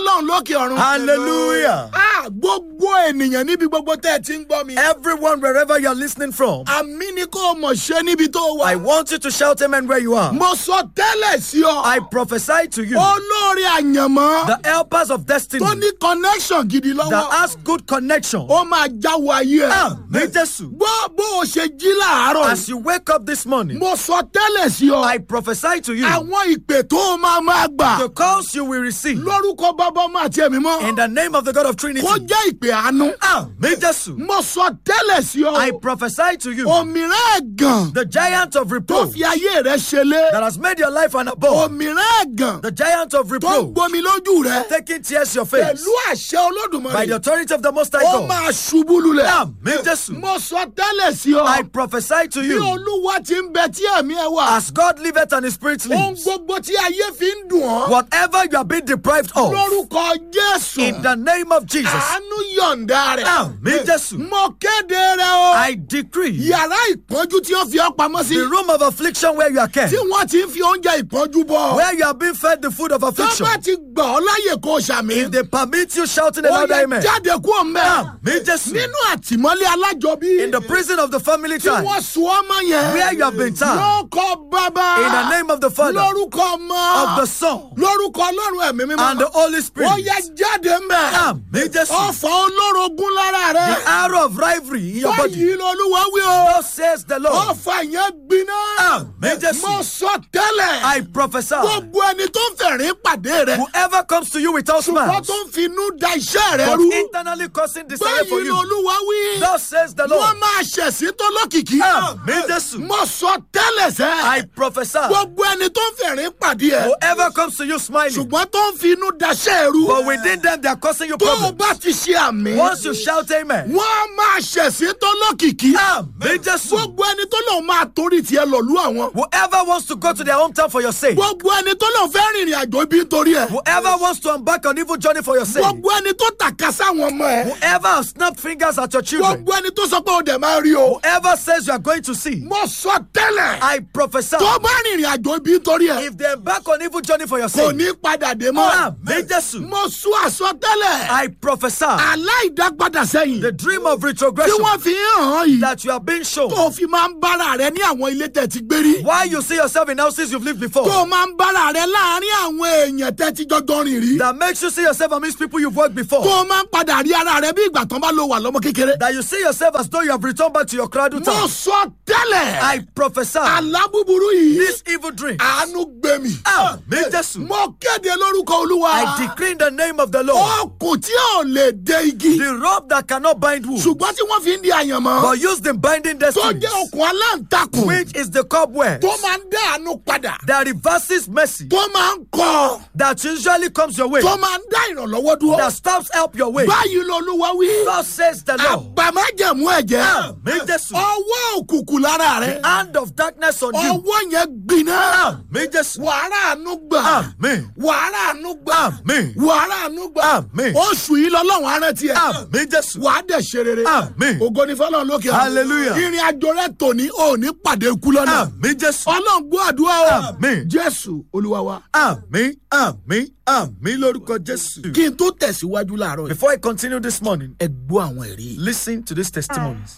fọlọ́run lókè ọ̀run. Hallelujah. Ah, gbogbo ènìyàn níbi gbogbo tẹ́ ẹ ti ń gbọ́ mi. Everyone, wherever you're listening from, àmì ni kò mọ̀ ṣe níbi tó wà. I want you to shout amen where you are. mo sọ tẹ́lẹ̀ sí ọ. I prophesy to you, olórí àyànmọ́ the helpers of destiny tó ní connection gidi that lọ́wọ́. has good connection. ó máa jáwọ́ ayé ẹ̀. Amen, Jesus. gbọ́ bó o ṣe jí láàárọ̀. As you wake up this morning, mo sọ tẹ́lẹ̀ sí ọ. I prophesy to you àwọn ìpè tó o máa máa gbà. the calls you will receive lórúkọ bàbá ọmọ àti ẹ̀mí mọ́. in the name of the God of Trinity. kó jẹ́ ìpè àánú. Amen, Jesus. mo sọ tẹ́lẹ̀ sí ọ. I prophesy to you òmìrán ẹ̀gàn the giant of tó reproach fi ayé rẹ ṣẹlẹ̀. that has made your life an abode, òmìrán ẹ̀gàn the giant of tó ń reproach gbomi lójú rẹ. taking tears your face pẹ̀lú àṣẹ by the olódùmarè. authority of the Most High ó God. máa ṣubú lulẹ̀. Amen, Jesus. mo sọ tẹ́lẹ̀ sí ọ. I prophesy to bí you olúwa ti ń bẹ tí ẹ̀mí ẹ wà. as God liveth and His Spirit ohun lives, gbogbo tí ayé fi ń dùn ọ́. whatever you have been deprived of, lórúkọ jésù. in the name of Jesus, àánú yọ̀ǹda rẹ̀. Amen, Jesus. mo kéde rẹ o. I decree yàrá ìpọ́njú tí wọ́n fi ọ́ pamọ́ sí. the room of affliction where you are kept, tí wọ́n ti ń fi oúnjẹ ìpọ́njú bọ́. where you have been fed the food of tó affliction, bá ti gbà ọ́ láyè kó o ṣàmì. if they permit you shouting a ó louder yẹ amen, jáde kú ọ̀mẹ́. Amen, Jesus. nínú àtìmọ́lé alájọbí. in the prison of the family tí time, wọ́n sun ọmọ yẹn. where you have been tied, lórúkọ bàbá. in the name of the Father, lórúkọ ọmọ. of the Son, lórúkọ ọlọ́run ẹ̀mí mímọ́. and the Holy ó Spirit. yẹ jáde mẹ́. Amen, Jesus. ọ̀fọ̀ olórogún lára The rẹ̀. arrow of rivalry in your body. báyìí lolúwa wí o. Thus says the Lord. ọ̀fọ̀ yẹn gbiná. Amen, Jesus. mo sọ tẹ́lẹ̀. I prophesy. gbogbo ẹni tó ń fẹ̀rín pàdé rẹ̀. Whoever comes to you without wọ́n smiles, tó ń finú da iṣẹ́ rẹ̀ but rú. internally causing desire for báyìí you. lolúwa wí. Thus says the wọ́n Lord. máa ṣẹ̀sín tó lókìkí. Amen, Jesus. mo sọ tẹ́lẹ̀ sẹ́. I prophesy. gbogbo ẹni tó ń fẹ̀rín pàdé ẹ̀. Whoever comes to you smiling, ṣùgbọ́n tó ń finú daṣẹ́ rú. but within them they are causing you tó o problems. bá ti ṣe àmì. Once you shout amen, wọ́n máa ṣẹ̀sín tó lókìkí. Amen, Jesus. gbogbo ẹni tó lòun máa torí tiẹ̀ lọ̀lú àwọn. Whoever wants to go to their hometown for your sake, gbogbo ẹni tó lòun fẹ́ rìnrìn àjò ibi nítorí ẹ̀. whoever wants to embark on evil journey for your sake, gbogbo ẹni tó tàka sáwọn ọmọ ẹ̀. whoever has snapped fingers at your children, gbogbo ẹni tó sọ pé o dẹ̀ máa rí o. whoever says you are going to see, mo sọ tẹ́lẹ̀. I prophesy. tó bá rìnrìn àjò ibi nítorí ẹ̀. If they embark on evil journey for your kò sake, ní padà dé mọ́. Amen, Jesus. mo sún àsọtẹ́lẹ̀. I prophesy aláìdápadà sẹ́yìn. the dream of tí retrogression wọ́n fi ń hàn án yìí. that you have been shown. tó fi máa ń bára rẹ ní àwọn ilé tẹ̀ ti gbé rí. Why you see yourself in houses you've lived before, tó máa ń bára rẹ láàárín àwọn èèyàn tẹ́ ti jọjọ rìn rí. that makes you see yourself amidst people you've worked before, tó máa ń padà rí ara rẹ bí ìgbà tán bá lo wà lọ́mọ kékeré. that you see yourself as though you have returned back to your cradle mo town. sọ tẹ́lẹ̀. I prophesy àlá búburú yìí. this evil dream. àánú gbé mi. Amen, Jesus. mo kéde lórúkọ olúwa. I decree in the name of the Lord, ọkùn tí ò lè dé igi. the rope that cannot bind wood, ṣùgbọ́n tí wọ́n fi ń di àyànmọ́. but used in binding tó destiny, jẹ́ okùn aláǹtakùn. which is the cobweb tó máa ń dá àánú padà. that reverses mercy, tó máa ń kọ́. that usually comes your way, tó máa ń dá ìrànlọ́wọ́ dúró. that stops help your way. báyìí lolúwa wí. Thus says the Lord. àgbàmájẹ̀mú ẹ̀jẹ̀. Amen, Jesus. ọwọ́ òkùnkùn lára rẹ̀. Hand of darkness on you. ọwọ́ yẹn gbiná. Amen, Jesus. wàhálà àánú gbà. Amen. wàhálà àánú gbà. Amen. wàhálà àánú gbà. Amen. oṣù yìí lọ́lọ́run arántí ẹ̀. Amen, Jesus. wàá dẹ̀ ṣe rere. Amen. ògo ni fọlọ́run lókè ọ̀run. Hallelujah. ìrìn àjò rẹ tòní ò ní pàdé ikú lọ́nà. Amen, Jesus. ọlọ́run gbọ́ àdúrà o. Amen. jésù olúwa wa. Amen. Amen. Amen. Lórúkọ Jésù. kí n tó tẹ̀síwájú láàárọ̀ yìí. Before I continue this morning, ẹ gbọ́ àwọn ẹ̀rí. listen to these testimonies.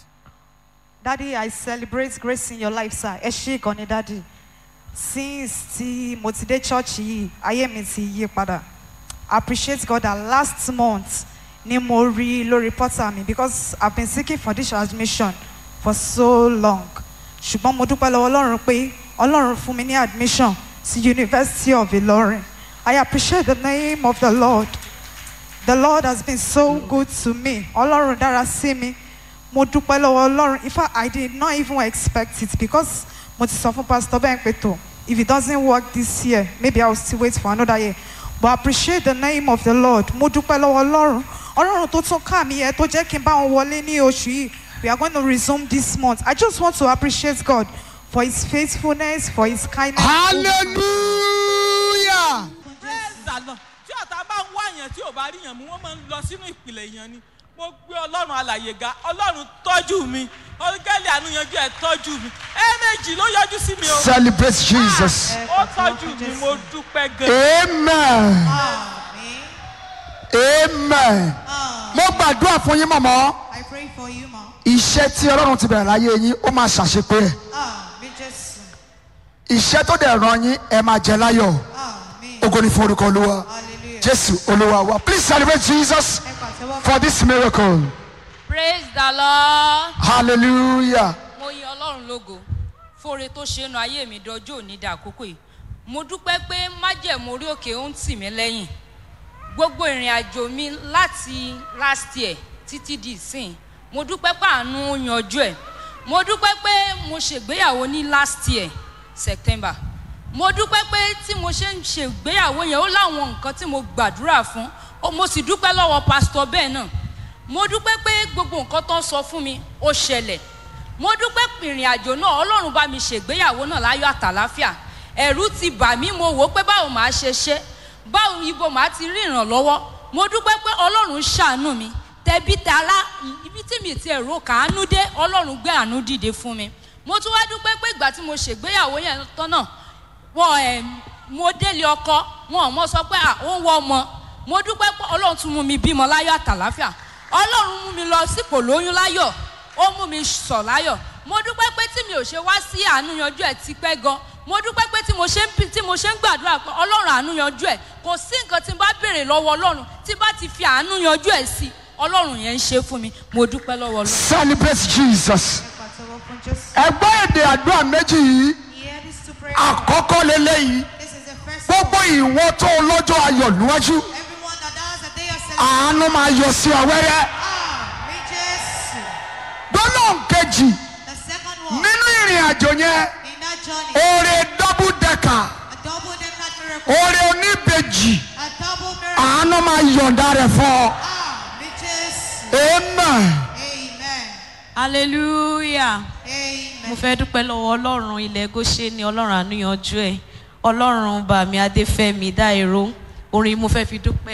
Daddy, I celebrate grace in your life, sir. Ẹ ṣé gan ni, Daddy. Since tí mo ti dé church yìí, ayé mi ti yí padà. I appreciate God that last month ni mo rí lórí portal mi because I've been seeking for this admission for so long. Ṣùgbọ́n mo dúpẹ́ lọ́wọ́ Ọlọ́run pé Ọlọ́run fún mi ní admission sí University of Ilorin. I appreciate the name of the Lord. The Lord has been so good to me. Ọlọ́run dára sí mi. Mo dúpẹ́ lọ́wọ́ Ọlọ́run. In fact, I did not even expect it because mo ti sọ fún Pastor Ben pé tó if it doesn't work this year, maybe I will still wait for another year. But I appreciate the name of the Lord. Mo dúpẹ́ lọ́wọ́ Ọlọ́run. Ọlọ́run tó tún ká mi yẹ tó jẹ́ kí n bá wọn wọlé ní oṣù yìí. We are going to resume this month. I just want to appreciate God for his faithfulness, for his kindness. hallelujah. praise the lord tí ọ̀tá bá ń wá yàn tí ò bá rí yàn mú wọ́n máa ń lọ sínú ìpìlẹ̀ yàn ni mo gbé ọlọ́run alàyè ga ọlọ́run tọ́jú mi ọ̀gẹ́lì àánú yanjú ẹ̀ tọ́jú mi ẹ̀ẹ̀mejì ló yọjú sí mi o celebrate jesus. ó tọ́jú mi mo dúpẹ́ gan. amen. Àmín. amen mo gbàdúrà fún yín mọ̀mọ́ I pray for you, ma. iṣẹ́ tí ọlọ́run ti bẹ̀rẹ̀ láyé yín ó máa ṣàṣepé ẹ̀ Àmì Jésù. iṣẹ́ tó dẹ̀ ràn yín ẹ máa jẹ láyọ̀ Àmì. ògo ni fún orúkọ olúwa Hallelujah. jésù olúwa wa please celebrate jesus Ẹ pàtẹ́wọ́ fún for this miracle praise the lord hallelujah mo yin ọlọ́run lógo fóore tó ṣe é nu ayé mi dọjọ́ òní dà àkókò yìí mo dúpẹ́ pé májẹ̀mú orí òkè ó ń tì mí lẹ́yìn gbogbo ìrìn àjò mi láti last year títí di ìsìn mo dúpẹ́ pé àánú yanjú ẹ̀ mo dúpẹ́ pé mo ṣègbéyàwó ní last year september mo dúpẹ́ pé tí mo ṣe ń ṣègbéyàwó yẹn ó láwọn nǹkan tí mo gbàdúrà fún ó- mo sì dúpẹ́ lọ́wọ́ pásítọ̀ bẹ́ẹ̀ náà mo dúpẹ́ pé gbogbo nǹkan tó ń sọ fún mi ó ṣẹlẹ̀ mo dúpẹ́ pé ìrìn àjò náà ọlọ́run bá mi ṣègbéyàwó náà láyọ̀ àtàláfíà ẹ̀rù ti bà mí mo wò ó pé báwo màá ṣe ṣe báwo ibo màá ti rí ìrànlọ́wọ́ mo dúpẹ́ pé ọlọ́run ṣàánú mi tẹbí tará ibi tí mi ti ẹ̀rọ kàánú dé ọlọ́run gbé àánú dìde fún mi mo tún wá dúpẹ́ pé ìgbà tí mo ṣègbéyàwó yẹn tán náà wọn ẹ mo délé ọkọ wọn ò mọ sọ pé à ó ń wọ ọmọ mo dúpẹ́ pé ọlọ́run tún mú mi bímọ láyọ̀ àtàláfíà ọlọ́run mú mi lọ sípò lóyún láyọ̀ ó mú mi sọ̀ láyọ̀ mo dúpẹ́ pé tí mi ò ṣe wá sí àánú yanjú ẹ̀ ti pẹ́ gan mo dúpẹ́ pé tí mo ṣe ń bí- tí mo ṣe ń gbàdúrà pé ọlọ́run àánú yanjú ẹ̀ kò sí nǹkan tí n bá béèrè lọ́wọ́ ọlọ́run tí bá ti fi àánú yanjú ẹ̀ sí ọlọ́run yẹn ń ṣe fún mi mo dúpẹ́ lọ́wọ́ ọlọ́run. celebrate jesus Ẹ pàtẹ́wọ́ fún Jésù. ẹgbẹ́ èdè àdúrà méjì yìí Hear these two prayers. àkọ́kọ́ lélẹ́yìí This is the first gbogbo one. ìwọ tó lọ́jọ́ ayọ̀ níwájú Everyone that has a day of celebration. àánú máa yọ sí ọ wẹ́rẹ́ Àmì Jésù. gbólóhùn kejì The second one. nínú ìrìn àjò yẹn In that journey. oore double decker A double decker miracle. oore oníbejì A double miracle. àánú máa yọ̀ǹda rẹ̀ fún ọ Àmì Jésù. amen. Amen. hallelujah mo Amen. fẹ́ dúpẹ́ lọ́wọ́ ọlọ́run ilẹ̀ goshe ni ọlọ́run àníyànjú ẹ̀ ọlọ́run bàmí adéfẹ́mi dáìró orin mo fẹ́ fi dúpẹ́